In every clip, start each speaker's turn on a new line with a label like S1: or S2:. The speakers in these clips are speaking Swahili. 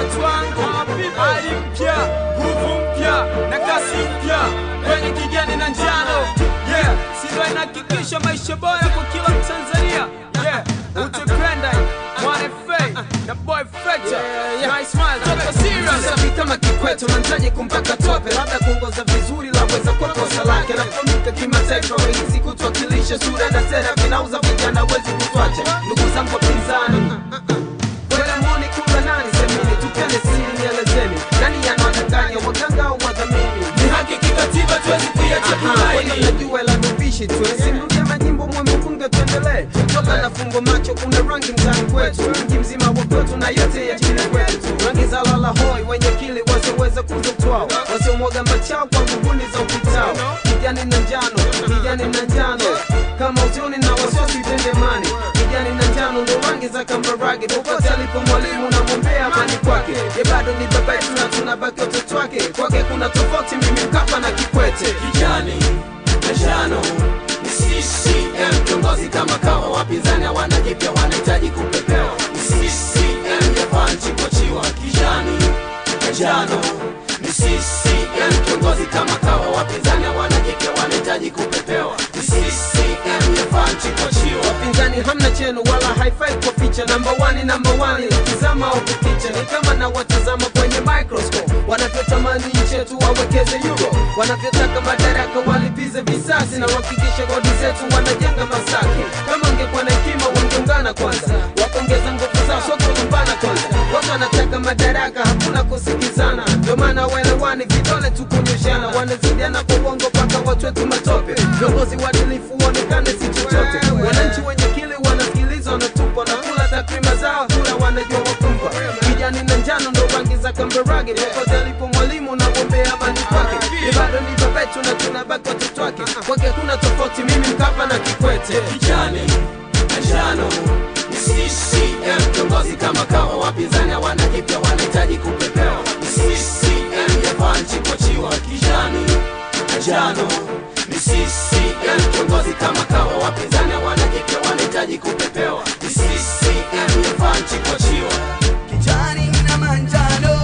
S1: twanga hali mpya nguvu mpya na kasi mpya kwenye kijani na njano yeah sindo inahakikisha maisha bora kwa kila mtanzania yeah utipenda mwane fei na boy fecha nice smile toka serious
S2: Safi kama Kikwete unamtaji kumpaka tope, labda kuongoza vizuri laweza kuwa kosa lake. Nafahamika kimataifa, rahisi kutuwakilisha, sura na sera vinauza vijana, wezi kutwacha. Ndugu zangu wapinzani, kweli muoni kumbe nani semini, tupende siri, nielezeni nani anawadanganya, waganga au wadhamini?
S1: ni haki kikatiba tuwezi kuiacha tumaini
S2: najua la nubishi tu simrudia majimbo mwemefunge tuendelee toka na fungo macho kuna rangi mtani kwetu mji mzima wa kwetu na yote ya chini kwetu rangi za lala hoi wenye kili wasioweza kuzotwao wasiomwaga machao kwa nguvuni za upitao kijani na njano kijani na njano kama utoni na wasiwasi tendemani kijani na njano ndo rangi za kambarage popote alipo mwalimu namwombea amani kwake ye bado ni baba yetu na tunabaki watoto wake kwake kuna tofauti mimi mkapa na kikwete
S1: kijani na njano ni CCM kiongozi kama kawa wapinzani hawana jipya wanahitaji kupepewa ni CCM yafaa nchi kuachiwa kijani na njano ni CCM kiongozi kama kawa wapinzani hawana jipya wanahitaji kupepewa ni CCM yafaa nchi kuachiwa
S2: wapinzani hamna chenu wala haifai kwa picha namba wani namba wani ukizama au kukicha ni kama na watazama kwenye microscope wanavyotamani nchi yetu wawekeze euro wanavyotaka madaraka walipize visasi na wahakikishe kodi zetu wanajenga masaki kama ungekuwa na hekima wangeungana kwanza wakongeza nguvu zao sio kulumbana kwanza watu wanataka madaraka hakuna kusikizana ndio maana waelewani vidole tu kunyoshana wanazidiana kwa uongo mpaka watu wetu matope viongozi waadilifu waonekane si chochote wananchi wenye kili wanasikiliza wanatupwa na kula takrima zao kula wanajua wakumpa kijani na njano ndo rangi za kambarage popote alipo mwalimu na gombea amani kwake ni bado ni babetu na tunabaki watoto wake kwake kuna tofauti mimi mkapa na kikwete
S1: kijani na njano ni CCM kiongozi kama kawa wapinzani hawana jipya wanahitaji kupepewa ni CCM yafaa nchi kuachiwa kijani na njano ni CCM kiongozi kama kawa wapinzani hawana jipya wanahitaji kupepewa ni CCM yafaa nchi kuachiwa
S3: kijani na manjano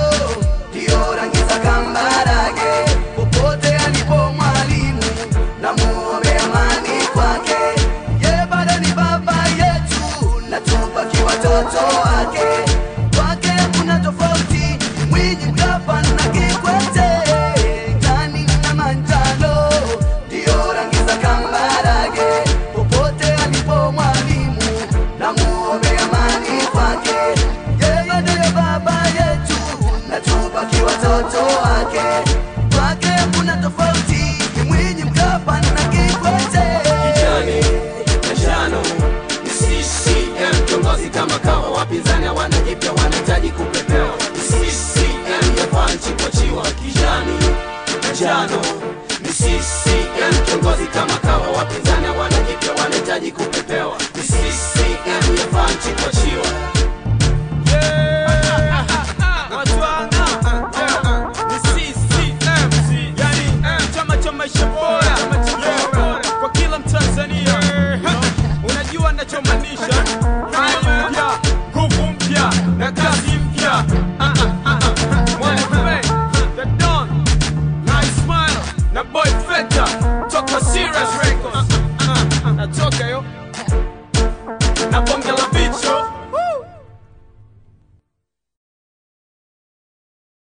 S3: ndio rangi za kambarage popote alipo mwalimu na muombe amani kwake ye bado ni baba yetu na tubaki watoto wake kwake kuna tofauti mwinyi mkapa na kikwete kijani na manjano ndio rangi za kambarage popote alipo mwalimu na muombe amani kwake yeye ndiye baba yetu na tubaki watoto wake kwake kuna tofauti ni mwinyi mkapa na kikwete
S1: kijani na njano ni CCM kiongozi kama kawa wapinzani hawana jipya wanahitaji kupepewa ni CCM yafaa nchi kuachiwa kijani na njano ni CCM kiongozi kama kawa wapinzani hawana jipya wanahitaji kupepewa ni CCM yafaa nchi kuachiwa